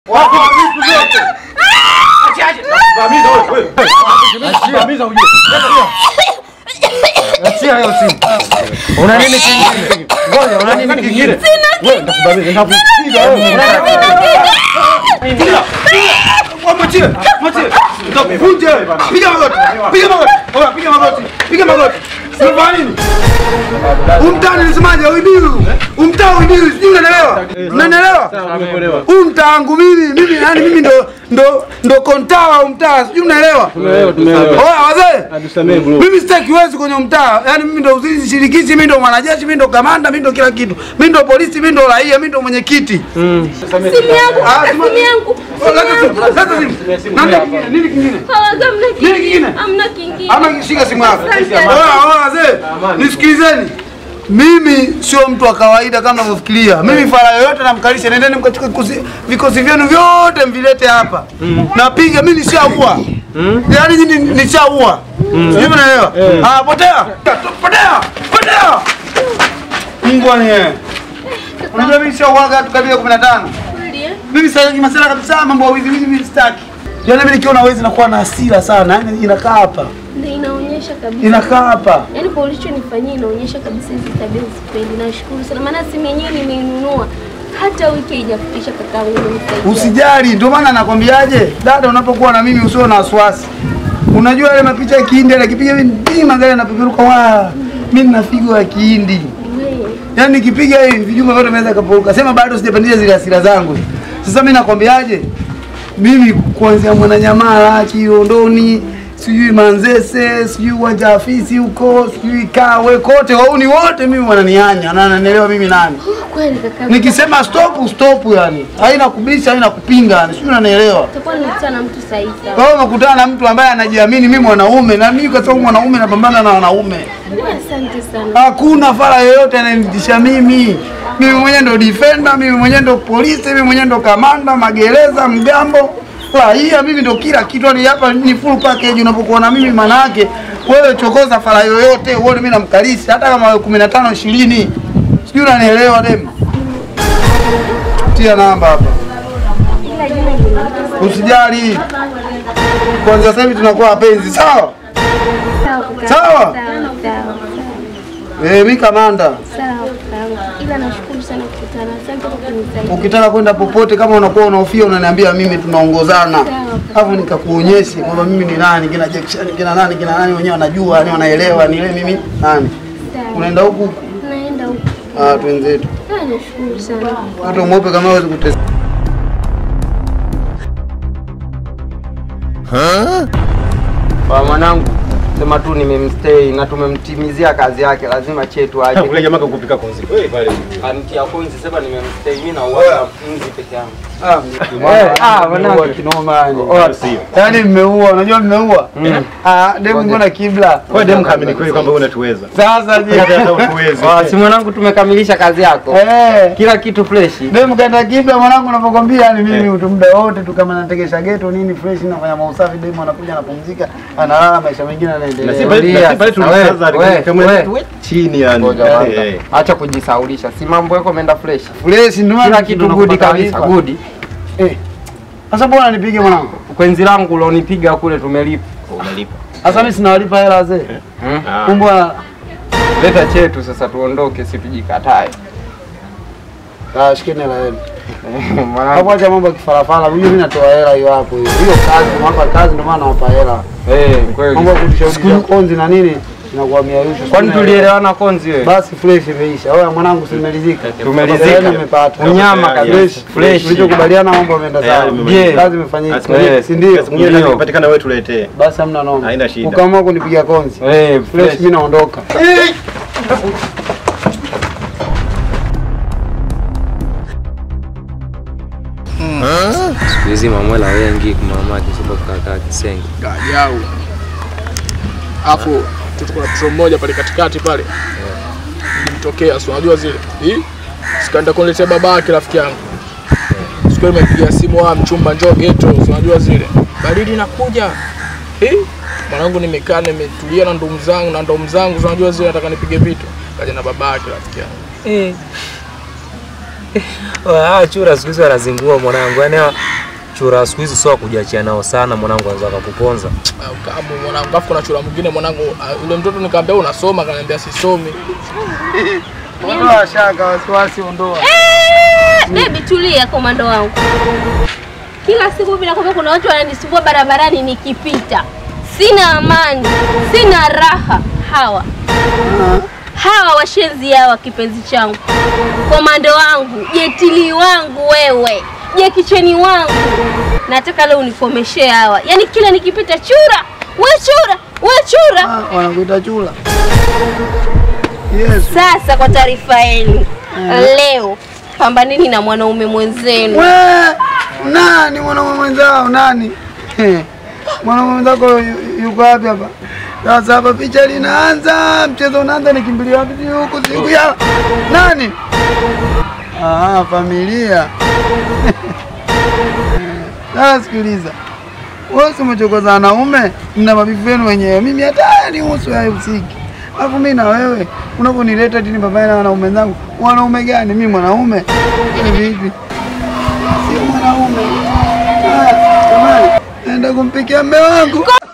Wako vitu vyote. Vamiza wewe. wewe. Vamiza uje. Achia hiyo simu. Una nini kingine? Ngoja, una nini kingine? Wewe ndakubamiza ndakupiga wewe. Piga. Mwachie. Mwachie. Ndakuvunja wewe bana. Piga magoti. Piga magoti. Oya, piga magoti. Piga magoti. Unafanya nini? Umtaa nilisemaje? Uibiu. Umtaa uibiu. Sijui unanielewa? Unanielewa? Huu mtaa wangu mimi, mimi yani mimi ndo ndo ndo kontaa wa mtaa. Sijui unaelewa? Tumeelewa, tumeelewa. Oya wazee. Atusamee bro. Mimi sitaki uwezi kwenye mtaa. Yaani mimi ndo uzinzi shirikishi, mimi ndo mwanajeshi, mimi ndo kamanda, mimi ndo kila kitu. Mimi ndo polisi, mimi ndo raia, mimi ndo mwenyekiti. Simu yangu, Ah, kaka, sima- simu yangu. Oh, leta simu, leta simu. Nani kingine? Nini kingine? Hawaga hamna Nini kingine? kingine. Hamna kingine. Ama shika simu yako. Asante. Oya, oya wazee. Nisikilizeni. Mimi sio mtu wa kawaida kama mnavyofikiria. Mimi fara yoyote namkalisha, nendeni mkachukue vikosi- vikosi vyenu vyote mvilete hapa. Napiga mimi nishaua. Yaani nyinyi nishaua. Sijui mnaelewa? Ah, potea. Potea. Potea. Mungu anie. Unajua mimi nishauaga watu kabila 15. Kweli, eh? Mimi sasa masala kabisa mambo ya wizi wizi mimi sitaki. Yaani mimi nikiona wizi nakuwa na hasira sana. Yaani inakaa hapa. Ndio inaonyesha kabisa. Inakaa hapa. Yaani kwa ulichonifanyia inaonyesha kabisa hizi tabia sipendi. Nashukuru sana maana simu yenyewe nimeinunua hata wiki haijafikisha kakaangu nimemsaidia. Usijali, ndio maana nakwambiaje, dada, unapokuwa na mimi usio na wasiwasi. Unajua ile mapicha ya Kihindi ile kipiga mimi ndii magari yanapeperuka wa mimi nina figo ya Kihindi. Wewe. Yaani nikipiga hivi vijumba vyote vinaweza kapuruka. Sema bado sijapandisha zile hasira zangu. Sasa mimi nakwambiaje? Mimi kuanzia Mwananyamala, Kiondoni, sijui Manzese, sijui uwanja wa afisi huko, sijui Kawe, kote wauni wote mimi wananianya na wananielewa mimi nani. Kweli kaka. Nikisema stop stop yani. Haina kubisha, haina kupinga yani. Sijui unanielewa. Utakuwa nimekutana na mtu sahihi sana. Kwa hiyo umekutana na mtu ambaye anajiamini mimi mwanaume na mimi kwa sababu mwanaume napambana na wanaume. Asante sana. Hakuna fara yoyote anayenitisha mimi. Mimi mwenyewe ndo defender, mimi mwenyewe ndo polisi, mimi mwenyewe ndo kamanda, magereza, mgambo, raia, mimi ndo kila kitu. Ni hapa ni full package unapokuwa na mimi maana yake wewe chokoza fara yoyote, uone mimi namkalisha hata kama 15 20. Sijui unanielewa dem. Tia namba hapa. Ila jina linaitwa Usijali. Kwanza sasa hivi tunakuwa wapenzi, sawa? sawa kaka. Sawa. Sawa, sawa. Eh, mimi kamanda. Sawa kaka. Ila nashukuru sana kukutana. Asante kwa kunisaidia. Ukitaka kwenda popote, kama unakuwa unahofia, unaniambia mimi, tunaongozana, alafu nikakuonyeshe kwamba mimi ni nani, kina Jackson, kina nani, kina nani, wenyewe wanajua, yani wanaelewa ni ile mimi nani. Sawa. Unaenda huku, Naenda huko. ah, twenzetu. Ah, nashukuru sana. Mtoto mweupe kama hawezi kutesa. Kwa mwanangu sema tu nimemstay na tumemtimizia kazi yake, lazima chetu aje. Ule jamaa kakupika konzi. Wewe pale. Anitia kunzi sema nimemstay mimi na uwanja mzi peke yangu. Eh, ah, mwanangu. mmeua kinoma yani. Oh, sio. Yaani mmeua, unajua mmeua? Ah, demu mbona kibla? Wewe demu kaamini kweli kwamba wewe unatuweza. Sasa je? Hata utuwezi. Ah, si mwanangu tumekamilisha kazi yako. Eh. Kila kitu fresh. Demu kaenda kibla mwanangu unavyokwambia yani mimi tu muda wote tu kama nategesha geto nini fresh nafanya mausafi demu anakuja anapumzika analala maisha mengine Na si anaendelea. pale Tulia, na si pale sasa wewe, tunaanza wewe, kama wewe. tu chini yani. Ngoja Eh, kwanza. eh. Acha kujisaulisha. Si mambo yako ameenda fresh. Fresh ndio maana Kila kitu good kabisa, good. Eh. Sasa bwana nipige mwanangu. Kwenzi langu ulionipiga kule tumelipa. Umelipa. Sasa mimi sinawalipa hela wazee. Hmm? Ah. Kumbwa Leta chetu sasa tuondoke, si tujikatae. ah shikeni hela yenu. Mwanangu. Hapo acha mambo ya kifarafara. Mimi mimi natoa hela hiyo hapo hiyo. Hiyo kazi mwapa kazi ndio maana nawapa hela. Eh, kweli. Mambo ya kutushauri konzi na nini inakuwa miayusho. Kwani tulielewana konzi wewe? Basi fresh imeisha. Oya mwanangu simelizika. Tumelizika. Hela yenu mmepata. Unyama kabisa. Fresh. Fresh. Tulichokubaliana mambo yameenda sawa. Tayari mmemaliza. Kazi imefanyika. Eh, Si ndio? Siku nyingine Ndio. kazi ikipatikana wewe tuletee. Basi hamna noma. Haina shida. Ukaamua kunipiga konzi. Eh, Fresh fresh. mimi naondoka. siku hizi mamwela wengi kumama kisoba kukakaa Kisengi. Gajau. Alafu tuko na mtoto mmoja pale katikati pale. Nilimtokea, si unajua zile. Hii? Sikaenda kuniletea baba yake rafiki yangu. Siku ile nimepigia simu wa mchumba njoo ghetto, si unajua zile. Baridi inakuja. Hii? Mwanangu nimekaa nimetulia na ndugu zangu na ndugu zangu, si unajua zile nataka nipige vitu. Kaja na baba yake rafiki yangu. Eh. Ah, chura siku hizi wanazingua mwanangu. Yaani hawa- machura siku hizi sio kujiachia nao sana mwanangu, anaweza akakuponza. Ah, Kabu mwanangu, alafu kuna chura mwingine mwanangu, ah, yule mtoto nikamwambia unasoma, akaniambia sisomi. Ondoa shaka, wasiwasi, ondoa. Bebi, tulia komando wangu. Kila siku bila kwamba kuna watu wananisumbua barabarani nikipita, sina amani, sina raha. Hawa hawa washenzi hawa, kipenzi changu, komando wangu, jetili wangu, wewe jekicheni wangu, nataka leo unikomeshe hawa. Yaani kila nikipita, chura we, chura we, chura. Ah, Wanakuita chula. Yes. Sasa kwa taarifa yenu, leo pambaneni na mwanaume mwenzenu. We, nani mwanaume mwenzao nani? He, Mwanaume mwenzako yu- yuko wapi hapa? Sasa hapa picha linaanza, mchezo unaanza, nikimbilia wapi? Si huku siku ya nani? Ah, familia. Sasa sikiliza, wewe si umechokoza wanaume, mna mabifu yenu wenyewe, mimi hata nihusu hayahusiki. Alafu mimi na wewe unavyonileta tini pamoja na wanaume zangu, wanaume gani? Mimi mwanaume ni vipi? Sio mwanaume. Ah, jamani, naenda kumpikia mme wangu.